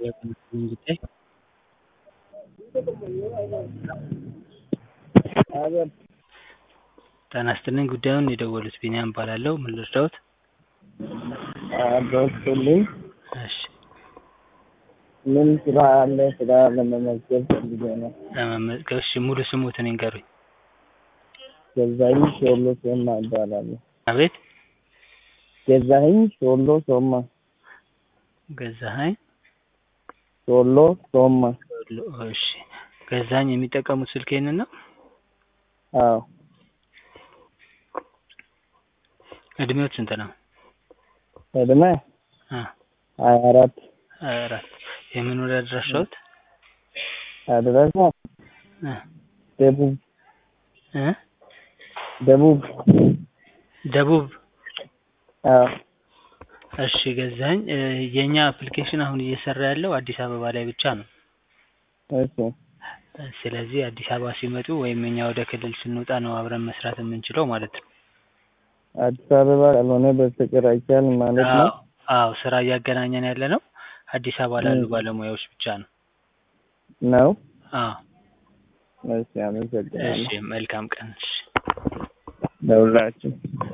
ጉዳይ ጤና ይስጥልኝ ጉዳዩን የደወሉት ቢኒያም እባላለሁ ምን ልርዳዎት በስልኝ እሺ ምን ስራ አለ ስራ ለመመዝገብ ፈልጌ ነው ለመመዝገብ እሺ ሙሉ ስሞትን ይንገሩኝ ገዛኸኝ ሾሎ ሶማ እባላለሁ አቤት ገዛኸኝ ሾሎ ሶማ ገዛኸኝ ሾሎ ሶማ ሾሎ እሺ ገዛኸኝ የሚጠቀሙት ስልክ ይሄንን ነው አዎ እድሜዎት ስንት ነው እድሜ አ ሀያ አራት ሀያ አራት የመኖሪያ አድራሻዎት አድራሻ እ ደቡብ እ ደቡብ ደቡብ አዎ እሺ ገዛኸኝ እ የኛ አፕሊኬሽን አሁን እየሰራ ያለው አዲስ አበባ ላይ ብቻ ነው እሺ ስለዚህ አዲስ አበባ ሲመጡ ወይም እኛ ወደ ክልል ስንወጣ ነው አብረን መስራት የምንችለው ማለት ነው አዲስ አበባ ካልሆነ በስተቀር አይቻልም ማለት ነው አዎ አዎ ስራ እያገናኘን ያለ ነው አዲስ አበባ ላሉ ባለሙያዎች ብቻ ነው ነው አዎ እሺ አመሰግናለሁ እሺ መልካም ቀን እሺ ለሁላችሁ